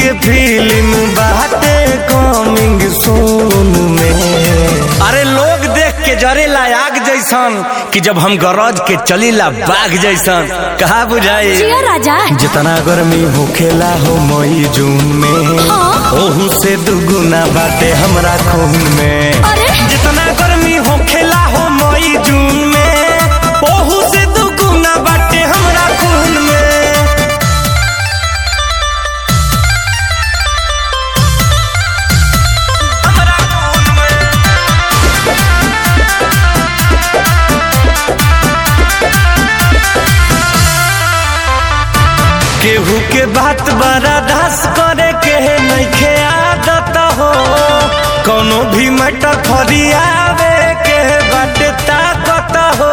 के फिल्म बाटे coming soon में अरे लोग देख के जरेला आग जैसन कि जब हम गरज के चलीला बाघ जैसन कहा बुझाई जिया राजा जितना गर्मी होखेला हो मई जून में हाँ। ओहू से दुगुना बाटे हमरा खून में अरे जितना गर्मी होखेला हो मई जून में ओहू से दुगुना बाटे हमरा खून में हमरा खून में केहू के बात बड़ा दास करे के नइखे आदत हो कोनो भी मटर फरियावे के बाटे ताकत हो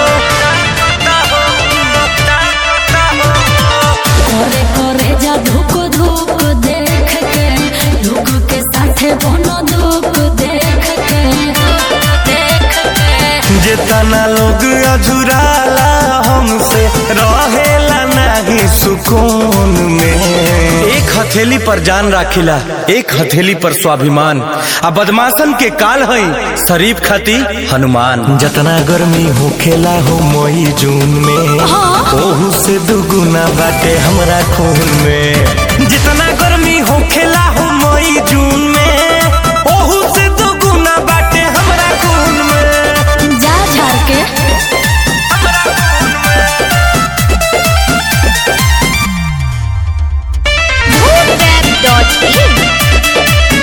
करे करे जा धुक धुक देख के धुक के साथे बनो दुख देख के देख के जितना लोग अझुराला हमसे रहेला नहीं सुकून में एक हथेली पर जान राखिला एक हथेली पर स्वाभिमान आ बदमाशन के काल हई शरीफ खती हनुमान जितना गर्मी होखेला हो मई जून में हाँ। ओहू से दुगुना बाटे हमरा खून में जितना गर्मी होखेला हो मई जून में ओहू से दुगुना बाटे हमरा खून में जा झाड़ के www.in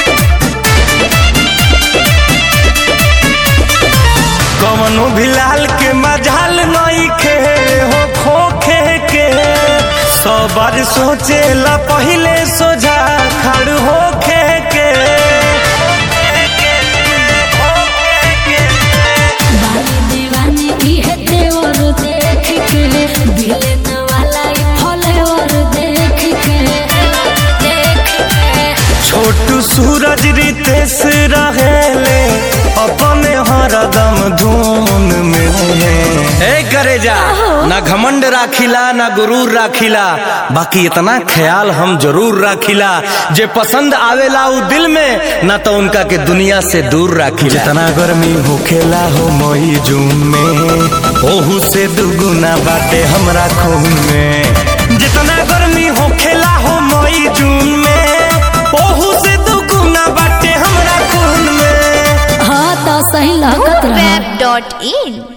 कवनो भी लाल के मजाल नई खे हो खोखे के सौ बार सोचेला पहिले सोझा खड़ होखे के बाली दीवानी इहे तेवर देख के बिलन वाला ई फलेवर देख के देख के छोटू सूरज रितेश रहेले अपने हरदम धुन में ए करे जा ना घमंड राखिला ना गुरूर राखिला बाकी इतना ख्याल हम जरूर राखिला जे पसंद आवेला उ दिल में ना तो उनका के दुनिया से दूर राखिला जितना गर्मी होखेला हो मई जून में ओहू से दुगुना बाटे हमरा खून में जितना गर्मी होखेला हो मई जून में ओहू से दुगुना बाटे हमरा खून में हाँ तो सही लागत रहा www.in